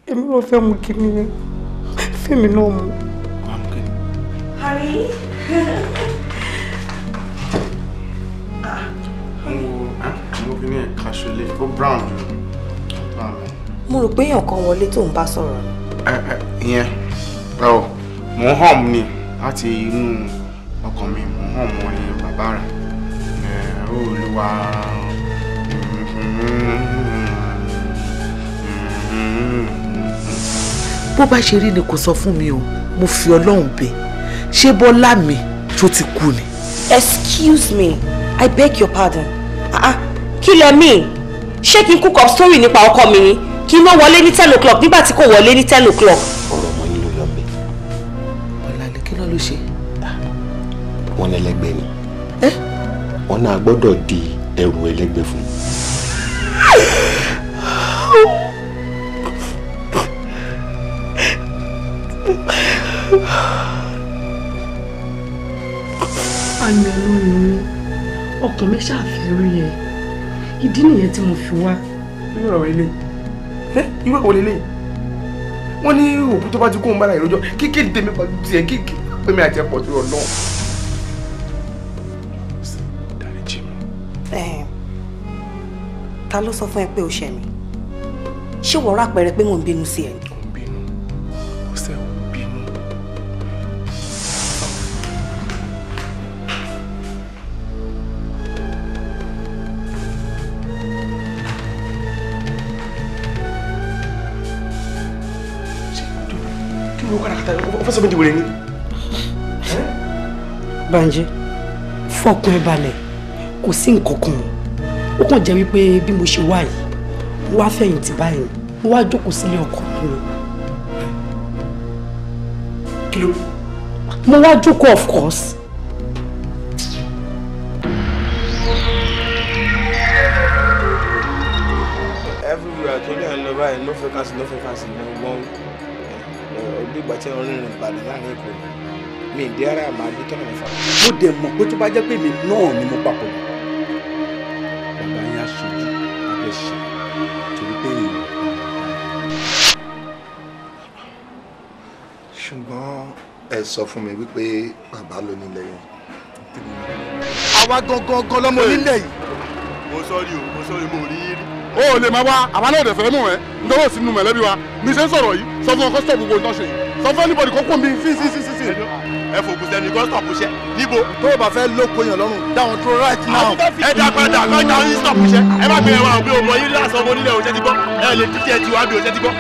èmi ló fẹ́ mú kí ni fẹ́mi náà mú. Harry. mo fi ní ẹ̀ka ṣọlẹ̀ ó brown jù mo rò pé èèyàn kan wọlé tó ń bá sọ̀rọ̀ ni. ẹ ẹ ìyẹn ọ mò ń hàn ní láti inú ọkàn mi mò ń hàn mọ́ ní bàbá rẹ̀ ẹ olúwa bó bá ṣe rí ni kò sọ fún mi o mo fi ọlọ́run bẹ̀ ṣé bọ́lá mi tó ti kú ni. excuse me i beg your pardon ah ah kí lẹ mean ṣé kí n cook up story nípa ọkọ mi ni kí n má wọlé ní ten o'clock nígbà tí kò wọlé ní ten o'clock. ọ̀rọ̀ ọmọ yín ló yọ mí ọ̀làlẹ̀ kí ló ló ṣe. wọ́n lẹ́lẹ́gbẹ́ ni wọ́n náà gbọ́dọ̀ di ẹrù ẹlẹ́gbẹ́ fún un. àmì ọlọ́run mi ọkàn mi ṣàfẹ́ rí ẹ ìdí nìyẹn tí mo fi wá. irú ọ̀rọ̀ ilé ẹ irú ọ̀rọ̀ ilé wọ́n ní òkú tó bá ti kó ń bára ìrọ́jọ́ kíkéde tèmi pàdé tiẹ̀ kíkí pé mi àti ẹ̀pọ̀ tó rọ̀ náà. Eh, ta ló sọ fún ẹ pé o ṣẹ̀ mí ṣé wọ́n rà pẹ̀rẹ̀ pé mò ń bínú sí ẹ ni. ọ̀sẹ̀ ò bínú. kí ló kára kàtà ó fẹ́ sọ méjì wèrè ni. Bánjí fọkàn ẹ balẹ̀ kò sí nǹkan kan ó kàn jẹ́ wípé bí mo ṣe wá yìí mo wá fẹ̀yìntì báyìí mo wá jókòó sílé ọkọ mi ni. kí ló. mo wá jókòó of course. everywhere tó ní à ń lọ báyìí no vacancy no vacancy ní ọgbọ́n ọdún ìgbà tí wọ́n rìnrìn ìbàdàn láàrin èkó mi ìdí ara màá dé tọ́nà mẹ́fà. mo dẹ̀ mọ̀ pé tó bá jẹ́ pé mi náà ni mo papọ̀ bàbá yẹn aṣojú abẹ́ ṣe torí pé èèyàn ṣùgbọ́n ẹ sọ fún mi wípé bàbá ló nílẹ̀ yẹn. àwa gangan gan lọmọ onílẹ̀ yìí. mo sọrí o mo sọrí mo rí rí. o ò lè máa wá àwa náà ò dẹ̀ fẹ́ mú ẹ nítorí òsì nínú mẹ̀lẹ́bí wa mi ṣe ń sọ̀rọ̀ yìí sọ fún ọkọ stop gbogbo nǹkan ṣe yìí sọ fún anybody kó kún mi sí sí sí sí sí. ẹ fòkùn sẹ́ni kó stop ṣẹ́ níbo. tó o bá fẹ́ lóko yàn lọ́rùn dáhùn tó right now. ẹ dá padà kọ́ ìjà yín stop ṣẹ́ ẹ má gbé ẹwà òbí ọmọ yín lásán ọmọ onílẹ̀ òṣẹ́ ti gbọ́ ẹ lè dídí ẹ ti wá bí òṣẹ́ ti gbọ́.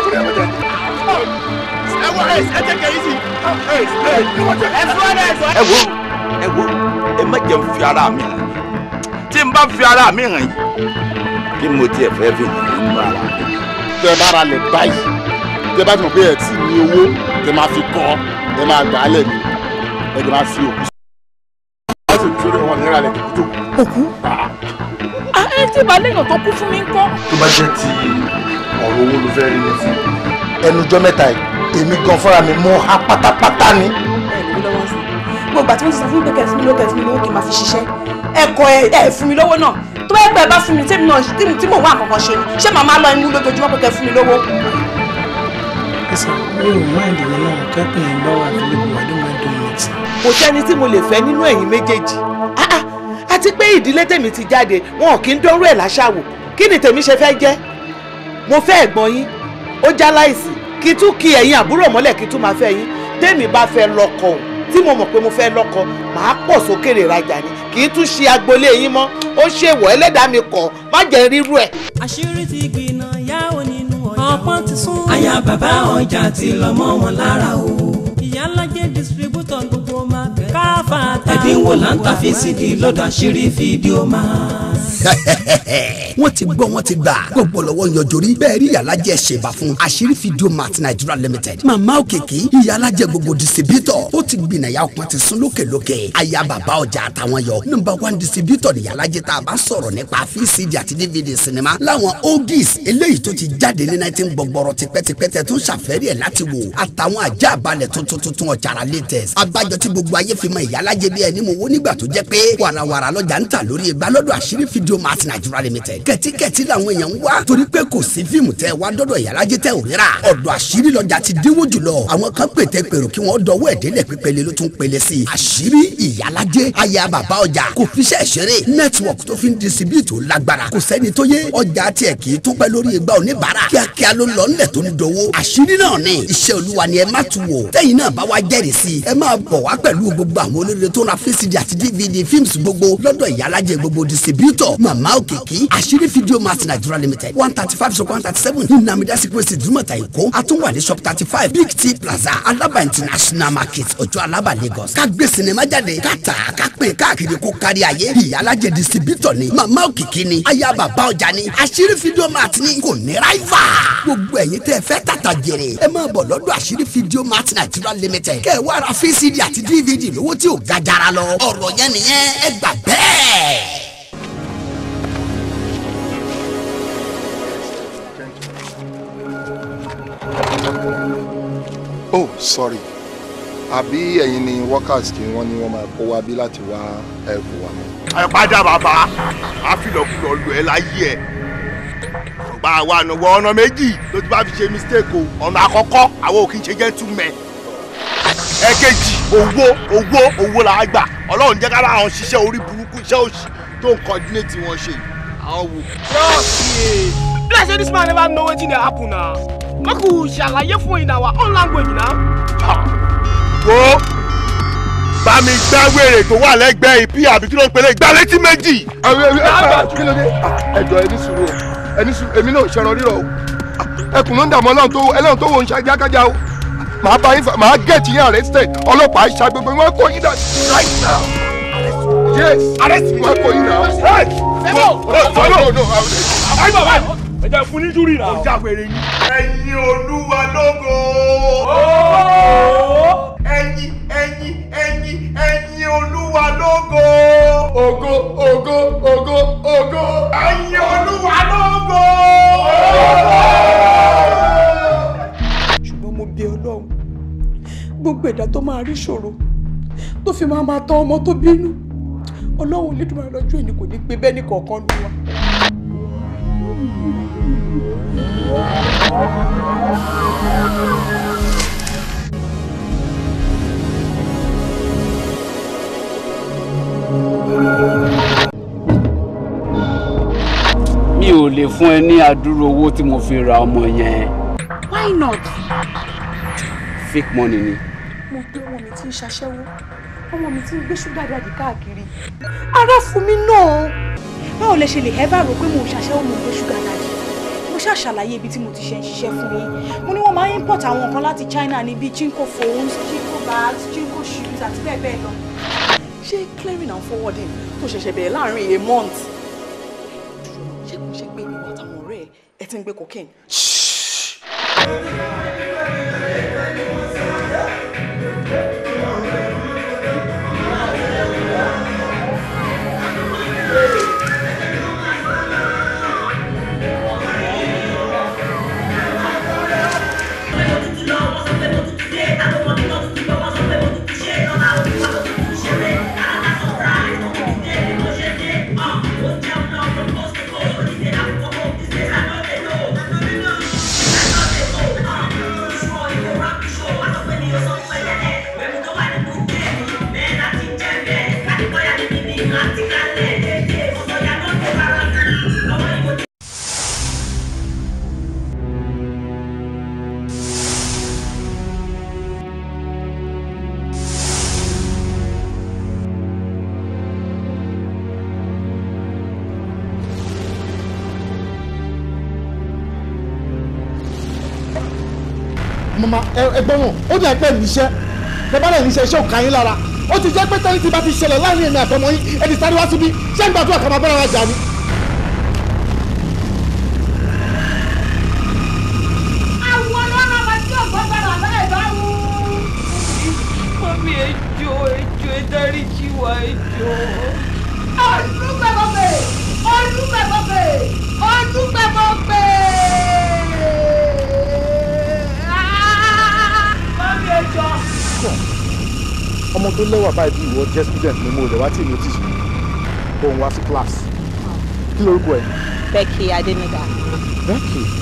ẹ wọ ẹ ẹ jẹ́ kẹ́yìn sí. ẹ fún ẹ ẹ ẹ wo ẹ wo ẹ má jẹ́ n fi ara mi hàn tí n bá fi ara mi hàn yìí kí mo tiẹ̀ fẹ́ fi hàn nínú ara mi. tẹ bá ra lẹ̀ báyìí tẹ bá ti mọ̀ pé ẹ tí ní owó tẹ máa fi kọ́ ẹ máa gbà á lẹ̀ ní ẹ tẹ máa fi òkú. wọ́n sì fi wọn ní ìrànlẹ̀ tó. òkú ẹ tí ìbálẹ̀ èèyàn tó kú fún mi ń kọ́. tó bá jẹ́ ti ọ̀rọ̀ owó ló fẹ́ rí mi fún. ẹnujọ́ mẹ́ta yìí èmi gan fúnra mi mú ha pátápátá ni. gbogbo àti wọn ti sọ fún mi pé kẹ́ fún mi lówó kẹ́ fún mi lówó kí n máa fi ṣiṣẹ́ ẹ̀kọ́ ẹ ẹ fún mi lówó náà tó bá yẹ pé ẹ bá fún mi tèmi náà tí tí mò ń wá àkọ́kọ́ ṣe ni ṣé màmá lọ inú lójoojúmọ́ pé kẹ́ fún mi lówó. ẹsẹ̀ mi ò mind ìwé náà kẹ́pìn ẹ̀ lọ́wọ́ available I don't mind doing it. kò sẹ́ni tí mo lè fẹ́ nínú ẹ̀yin méjèèjì Ah, ah, àti pé ìdílé tèmi ti jáde wọn ò kí ń dọ́rú ẹ̀ láṣàwò kí ni tèmi ṣe fẹ́ jẹ́ mo fẹ́ ẹ̀gbọ́n yín ó já láìsí kí tún kí ẹ̀yin àbúrò mọ́lẹ̀ kí tún máa fẹ́ yín tèmi bá fẹ́ lọ́kọ o tí mo mọ̀ pé mo fẹ́ lọ́kọ màá pọ̀ sókèrè rajà ni kì í tún ṣe agboolé yín mọ́ ó ṣèwọ̀ ẹlẹ́dàá mi kọ̀ má jẹ́ rírú ẹ̀. àṣírí ti gbìnà yáwó nínú ọjà ọpọ́n ti sún. àyà bàbá ọjà ti lọ mọ́ wọn lára o. ìyálàjẹ distributor gbogbo máa bẹ̀. káfàtà ẹ̀dínwó là ń ta fcd lọ́dọ̀ àṣírí fídíò máa. wọ́n ti gbọ́ wọ́n ti gbà gbogbo lọ́wọ́ yanjú rí bẹ́ẹ̀ rí ìyálàjẹ ṣèbà fún àṣírí fídíò mart nigeria limited màmá òkèké ìyálàjẹ gbogbo distributor ó ti gbìnàyà ọpọ́n ti sún lókèlókè àyà bàbá ọjà àtàwọn yọ number one distributor ìyálàjẹ tá a bá sọ̀rọ̀ nípa vcd àti dvd sinima láwọn oldies eléyìí tó ti jáde ní nineteen gbọgbọrọ tipẹ́tipẹ́ tẹ̀ tó ń ṣàfẹ́rí ẹ̀ láti wò àtàwọn àjà àbálẹ̀ tuntun tuntun ọ̀jàrà latest abájọ tí gbogbo ayé fi mọ ìyálàjẹ bí ẹni mo wó nígbà tó jẹ́ pé wàràwàrà lọ́jà ń tà lórí ìgbà lọ́dọ̀ àṣírí video mart nigeria limited kẹ̀tíkẹ̀tí làwọn èèyàn ń wá torí pé kò sí fíìmù tẹ́ wá dọ́dọ̀ ìyálàjẹ tẹ́ ò rírà ọ̀dọ̀ àṣírí lọ́jà ti dínwó jùlọ àwọn kan pètè pèrò kí wọ́n dọwọ́ ẹ̀dẹ́lẹ̀ pípele ló tún pele sí i àṣírí ìyálàjẹ aya bàbá ọjà kò fiṣẹ́ ṣeré network tó fi ń distribute lágbára kò sẹ́ni tó yé ọjà tiẹ̀ kì í tún pẹ́ lórí igba oníbàárà kíákíá ló lọ nílẹ̀ tó ń dowó àṣírí náà ni iṣẹ́ olúwa ni ẹ má tu wò tẹ́yìn náà bá wá jẹ́rìí sí i ẹ máa bọ̀ wá pẹ̀lú gbogbo àwọn olóríire tó ra fcd àti dvd films gbogbo lọ́dọ̀ ìyálàjẹ gbogbo distributor mama òkìkí àṣírí video mart nigeria limited one thirty five so one thirty seven ní namida security dùmọ̀tà èkó àtúwà ní shop thirty five big t plaza alaba international market ọjọ́ alaba lagos ká gbé sinimá jáde ká tà á ká pín káàkiri kó kárí ayé ìyálàjẹ distributor ni mama òkìkí ni aya bàbá ọjà ni àṣírí video mart ni kò ní ráìfà gbogbo ẹ̀yin tẹ́ ẹ fẹ́ tàtà jèrè ẹ máa bọ̀ lọ́dọ̀ àṣírí video mart nigeria limited kẹ́ ẹ wá ra fcd àti dvd lówó tí ò ga jara lọ ọ̀rọ̀ yẹn nìyẹn ẹ gbà bẹ́ẹ̀. oh sorry àbí ẹ̀yin ni workers tí wọ́n ní wọ́n máa kó wá bí láti wá ẹrù wa mọ́. ẹ padà bàbá àfilọ̀kulọ̀ lù ẹ́ láyé ẹ̀ ọgbà àwa ànàwọ̀ ọ̀nà méjì ló ti bá fi ṣe mistake o ọ̀nà àkọ́kọ́ àwọn ò kì í ṣe gentlemen ẹ̀kejì owó owó owó là á gbà ọlọ́run jẹ́ kára àwọn ṣiṣẹ́ orí burúkú iṣẹ́ òṣì tó ń coordinate wọn ṣe àwọn wò. Be like say this man never know wetin dey happen na. Make we ṣàlàyé fún in our own language na. wo bá mi gbá wèrè tó wà lẹ́gbẹ̀ẹ́ ìpí àbí kí ló ń pèlè gbá létí méjì. kí ló dé ẹjọ ẹni sùúrù o ẹni sùúrù èmi náà ṣẹran rírọ o ẹkùn ló ń dààmú ọlọ́run tó ẹlẹ́run tó wò ń ṣàjákájá o màá bá yín fà màá gẹ̀ẹ́tì yín arrested ọlọ́pàá ṣàgbégbé wọn kò yín dà right now yes arrest me wọn kò yín dà. Fẹ́mọ̀! no no no Ayé bàbá yìí. Ẹ jẹ́ fún ní júrì náà. Ọjà wèrè ni. Ẹyin olúwa lógo. Ẹyin ẹyin ẹyin ẹyin olúwa lógo. Ògo ògo ògo ògo. Ẹyin olúwa lógo. ṣùgbọ́n mo bí ọlọ́run gbogbo ẹ̀dá tó máa rí ṣòro tó fi máa máa tọ́ ọmọ tó bínú ọlọ́run lédùmarè lọ́jọ́ ìní kò ní gbé bẹ́ẹ̀ ní kọ̀ọ̀kan nù wa. mi ò lè fún ẹ ní àdúró owó tí mo fi ra ọmọ yẹn why not. fake money ni. mo gbé ọmọ mi tí ń ṣaṣẹ́wó ọmọ mi tí ń gbé ṣúgà dàdí káàkiri ara fún mi náà báwo lẹ ṣe lè ẹ́ bá rò pé mo ń ṣaṣẹ́wó mo ń gbé ṣúgà dàdí mo ṣáà ṣàlàyé ibi tí mo ti ṣe ń ṣiṣẹ́ fún yín mo ní wọ́n máa ń import àwọn nǹkan láti China ní bíi chinko phones chinko bags chinko shoes àti bẹ́ẹ̀ bẹ́ẹ̀ lọ ṣé clearing and forwarding tó ṣẹ̀ṣẹ̀ bẹ̀rẹ̀ láàrin a month ṣé kò ṣe pé ìwà àtàwọn ọ̀rẹ́ ẹ ẹ ti ń gbé cocaine. mama ẹgbọ́n wọn ó dẹ̀ pẹ́ níṣẹ́ bẹ́ẹ̀ bá dẹ̀ níṣẹ́ iṣẹ́ ò ká yín lára ó ti jẹ́ pé tẹ́lẹ̀ tí bá ti ṣẹlẹ̀ láàrin èmi àtọmọ yín ẹni sáré wá síbí ṣé ń gbàdúrà kà máa bára wa jà ni. àwọn ọlọ́run ọba tí ọ̀gbọ́n gbọ́dọ̀ bẹ́ẹ̀ bá wù. mọ́mí ẹjọ́ ẹjọ́ ẹ dáríjì wá ẹjọ́. olùgbẹ̀bọ̀bẹ̀ olùgbẹ̀bọ̀bẹ̀ olùgbẹ̀bọ̀bẹ̀. mọ́mí ẹjọ́. ọmọ tó lẹ́wà báyìí bí ìwọ jẹ́ student ni mo rẹ̀ wá tí èmi ò tí sùn kó òun wá sí class kí lorúkọ ẹ. Becky Adeniga. Becky